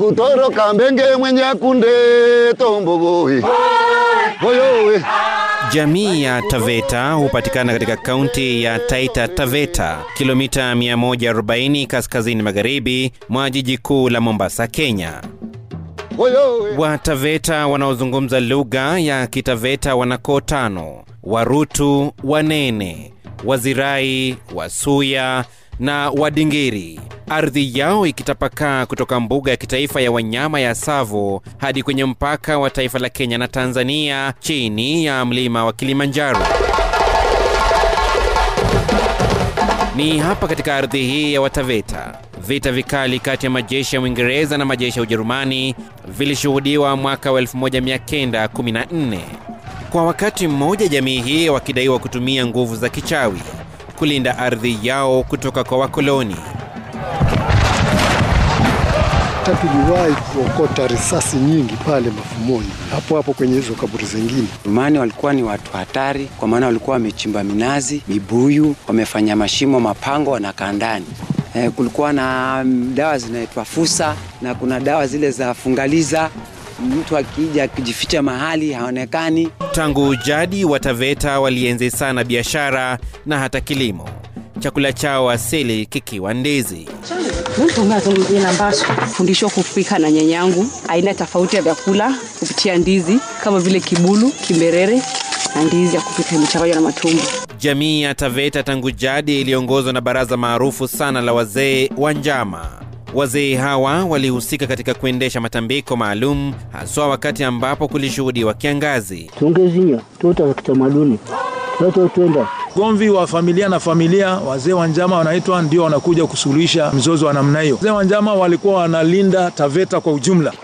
kutoroka mbenge mwenye kunde tombogoe oyowe Jamii ya Taveta hupatikana katika kaunti ya Taita Taveta, kilomita 140 kaskazini magharibi mwa jiji kuu la Mombasa, Kenya. oyowe Wataveta wanaozungumza lugha ya Kitaveta wana koo tano: Warutu, Wanene, Wazirai, Wasuya na Wadingiri. Ardhi yao ikitapakaa kutoka mbuga ya kitaifa ya wanyama ya Tsavo hadi kwenye mpaka wa taifa la Kenya na Tanzania chini ya mlima wa Kilimanjaro. Ni hapa katika ardhi hii ya Wataveta vita vikali kati ya majeshi ya Uingereza na majeshi ya Ujerumani vilishuhudiwa mwaka wa 1914. Kwa wakati mmoja, jamii hii wakidaiwa kutumia nguvu za kichawi kulinda ardhi yao kutoka kwa wakoloni. hata tuliwahi kuokota risasi nyingi pale mafumoni hapo hapo kwenye hizo kaburi zingine. Rumani walikuwa ni watu hatari, kwa maana walikuwa wamechimba minazi, mibuyu, wamefanya mashimo, mapango, wanakaa ndani. Eh, kulikuwa na mm, dawa zinaitwa fusa na kuna dawa zile za fungaliza. Mtu akija akijificha mahali haonekani. Tangu jadi Wataveta walienzi sana biashara na hata kilimo, chakula chao asili kikiwa ndizi. fundishwa kupika na nyanyangu aina tofauti ya vyakula kupitia ndizi kama vile kibulu, kimberere na ndizi ya kupika imechanganywa na matumbo. Jamii ya Taveta tangu jadi iliongozwa na baraza maarufu sana la wazee wa njama. Wazee hawa walihusika katika kuendesha matambiko maalum, haswa wakati ambapo kulishuhudiwa kiangazi. tungezinywa tota za kitamaduni toto twenda Ugomvi wa familia na familia, wazee wa njama wanaitwa, ndio wanakuja kusuluhisha mzozo wa namna hiyo. Wazee wa njama walikuwa wanalinda Taveta kwa ujumla.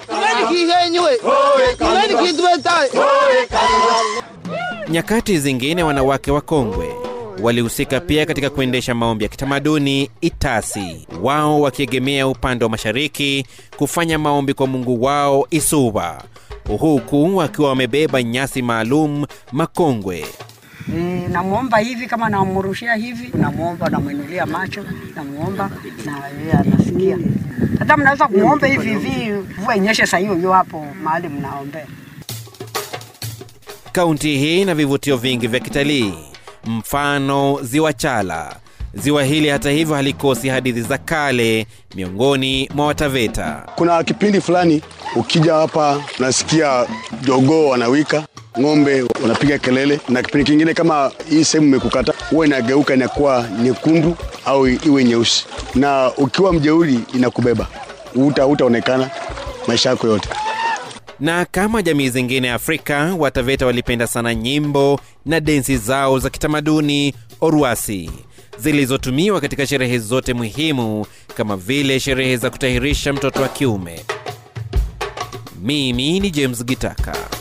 Nyakati zingine wanawake wakongwe walihusika pia katika kuendesha maombi ya kitamaduni Itasi, wao wakiegemea upande wa mashariki kufanya maombi kwa mungu wao Isuba, huku wakiwa wamebeba nyasi maalum makongwe. E, namwomba hivi kama namrushia hivi, namwomba namwinulia macho, namwomba na yeye anasikia. Hata mnaweza kumwomba hivi hivi, mvua inyeshe saa hiyo hiyo hapo mahali mnaombea. Kaunti hii ina vivutio vingi vya kitalii, mfano ziwa Chala. Ziwa hili hata hivyo halikosi hadithi za kale miongoni mwa Wataveta. kuna kipindi fulani ukija hapa unasikia jogoo wanawika ng'ombe wanapiga kelele na kipindi kingine kama hii sehemu imekukata huwa inageuka inakuwa nyekundu au iwe nyeusi na ukiwa mjeuri inakubeba uta utaonekana maisha yako yote Na kama jamii zingine Afrika, Wataveta walipenda sana nyimbo na densi zao za kitamaduni Oruasi zilizotumiwa katika sherehe zote muhimu kama vile sherehe za kutahirisha mtoto wa kiume. Mimi ni James Gitaka.